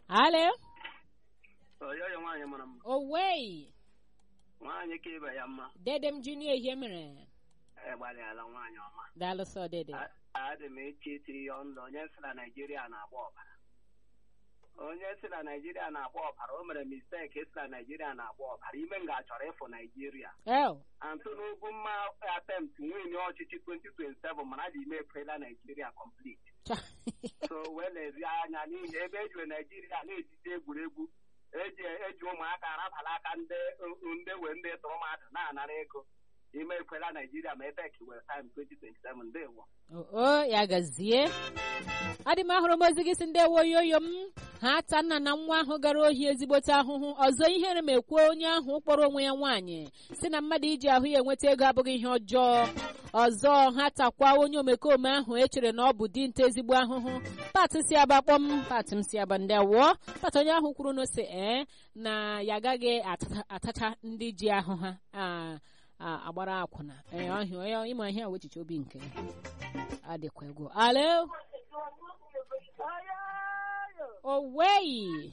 alo oyoyo nwaanyị mara mma owei nwaanyị ka ibe ya mma dede m junior ihe mere egbalịala nwaanyị ọma daalụ sọ dede A- adị m eche etiri ya ọnụ onye si na naijiria na-agba ọbara onye si na naijiria na-agba ọbara o mere misteki si na naijiria na-agba ọbara ime m ga-achọrọ ịfụ naijiria el antụ n'ugwu mma attempt nwunye ọchịchị 2027 mana dị ime ekwela naijiria complete so wee lezie anya n'ihi ebe ejiri naijiria na-etite egwuregwu eji eji ụmụaka arabala aka ndị ndị wee ndị tụrụ mmadụ na-anara ego ime ekwela naijiria ma ebe kiwere time 2027 ndewo o ya gazie adị m ahụrụ m ozi gị si ndị woyoyo m ha ta nna na nwa ahụ gara ohi ezigbote ahụhụ ọzọ ihere m ekwuo onye ahụ kpọrọ onwe ya nwaanyị si na mmadụ iji ahụ ya enweta ego abụghị ihe ọjọọ ọzọ ha takwa onye omekome ahụ echere na ọ bụ dinta ezigbo ahụhụ pat si aba kpọm pat m si aba ndị awụọ pat onye ahụ kwuru na ose ee na ya agaghị atata- atacha ndị ji ahụ ha a- a- agbara akwụna ee ọhịa ịma ihe a wechiche obi nke ya adịkwa egwu alo owei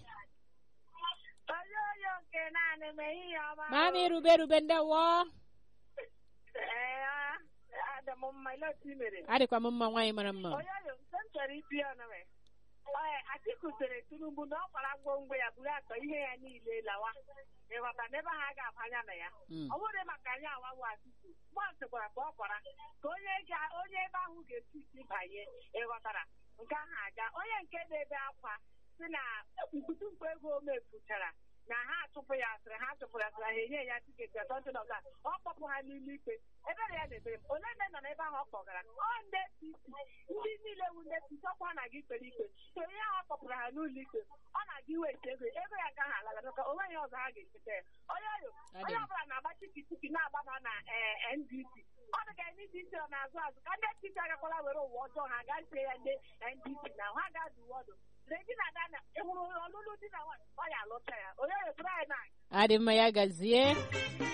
Oyoyo nke naanị m ehihie ọma. mami rube rube ndewo Ee, adị m mma ile otu i mere. adịkwa m mma nwaanyị mara mma Oyoyo nke m chọrọ ibi ọnụ m. Ee, Atiku sịrị Tinubu na ọ kwara ngwongwo ya buru akpa ihe ya niile lawa. Ịghọta na ebe ha ga-abanya na ya. Mm. Ọ bụrụ maka anyị awawu Atiku, mọnsị gwara ka ọ kwara ka onye ga- onye ebe ahụ ga-esi isi banye ịghọtara nke ahụ aga onye nke na-ebe akwa si na mkputumkpu ego o mefuchara na ha achụpụ ya asịrị ha chụpụrụ ya asịrị ha enye ya tiketi atọntị na ọga ọ kpọpụ ha n'ime ikpe ebere ya na-ebere m ole ndị nọ n'ebe ahụ ọ kpọgara ọ ndị APC ndị niile wu ndị APC ọkwa na gị ikpere ikpe so ihe ahụ ọ kpọpụrụ ha n'ụlọ ikpe ọ na-aga iweta ego ego ya agaghị alala maka o nweghị ọzọ ha ga-echeta ya onye oyo onye ọbụla na-agba chiki chiki na-agbaba na eh, NDC ọ dị ka NDC ọ na-azụ azụ ka ndị APC agakwala were ụwa ọjọọ ha gaa sie ya ndị NDC na ha ga-adụ uwe ọdụ Regina Dana ị hụrụ ọlụlụ di na nwaanyị ọ ya alụcha ya onye oyo tụrụ anyị na adị mma ya gazie